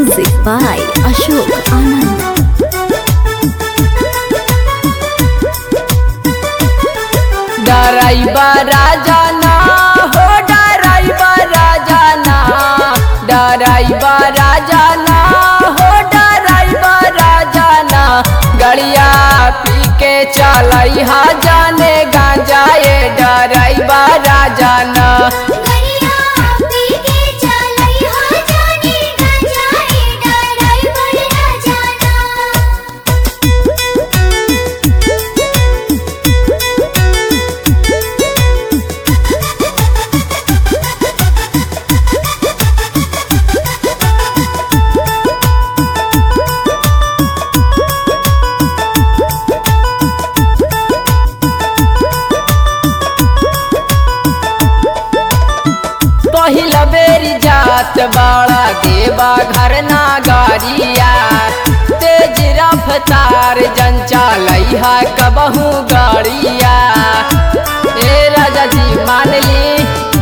Music by Ashok Anand. डराइबा राजा ना हो डराइबा राजा ना डराइबा राजा ना हो डराइबा राजा ना गड़िया पी के चलई हा जाने गांजा ये डराइबा राजा ना गरिया पी के चलई हो जानी गंजाई डराई बड़ा जाना पहिला बेरी जात बाड़ा देवा घर ना गाड़िया तेज रफ्तार जन चलैहा कबहू गाड़िया ए राजा जी मान ली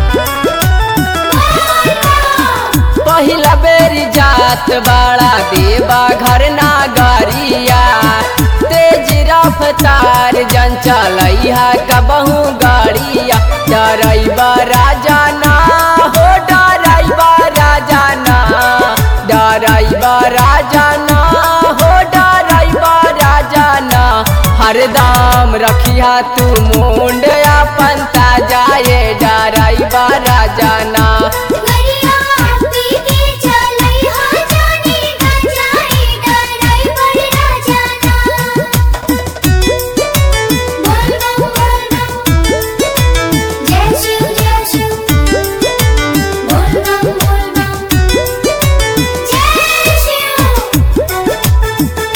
पहिला बेरी जात बाड़ा देवा घर ना गाड़िया तेज रफ्तार जन चलैहा कबहू गाड़िया डराइबा राजा ना हो डराइबा राजा ना डराइबा राजा ना हो डराइबा राजा ना हरदम रखिया तू मुंड अपन ताजा ये डराइबा राजा ना गरिया पी के चलई हो जानी गंजाई डराई बड़ा जाना बोल बम बोल बम जय शिव जय शिव बोल बम बोल बम जय शिव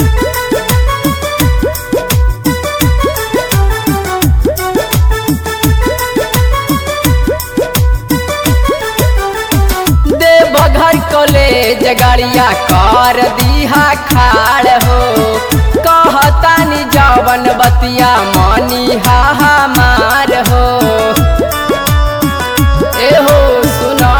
देवघर कॉलेज गाड़िया कर दीहा खाड़ हो कहतानी जवन बतिया मनी हा हमार हो एहो सुना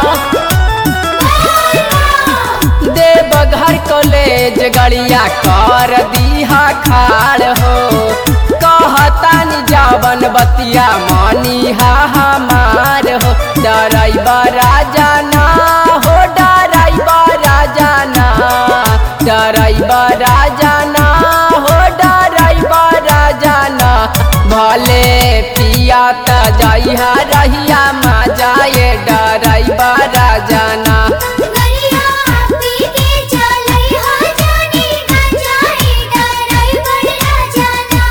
देवघर कॉलेज गड़िया कर दीहा खाड़ हो कहतानी जावन बतिया मानी हा हमार हो डराइबा राजा ना हो डराइबा राजा ना डराइबा राजा ना हो डराइबा राजा ना भले पिया त जाइहा रहिया मा जाए डराइबा राजा ना गरिया पी के चलई हो जानी गंजाई डराई बड़ा जाना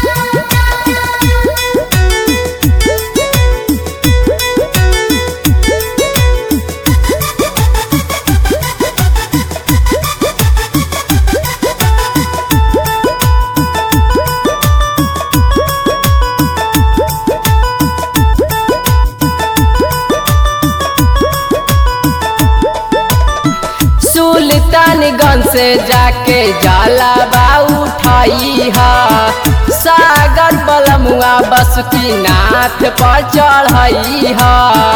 सुल्तानगंज से जाके जाला बा उठाई हा सागर बलमुआ बस की नाथ पर चढ़ाई हा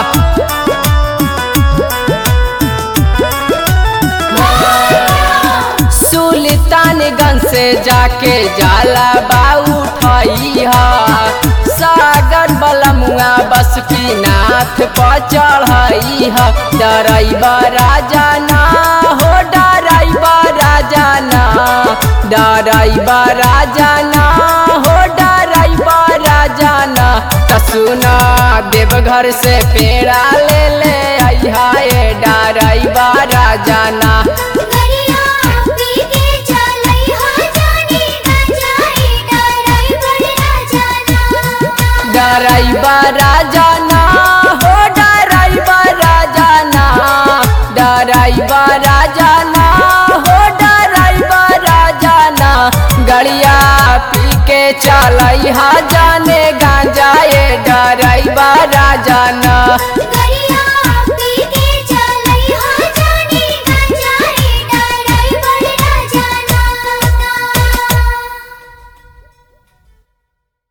सुल्तानगंज से जाके जाला बा उठाई हा सागर बलमुआ बस की नाथ पर चढ़ाई हा डराइबा राजा ना हो डराइबा राजा ना डराइबा राजा ना हो डराइबा राजा ना त सुना देवघर से पेड़ा ले ले आइहा ए डराइबा राजा ना गरिया पी के चलई हो जानी गंजाई डराई बड़ा जाना डराइबा राजा ना हो डराइबा राजा ना डराइबा राजा ना हो डराइबा राजा ना गड़िया पी के चलई हा जाने गांजा ये डराइबा राजा ना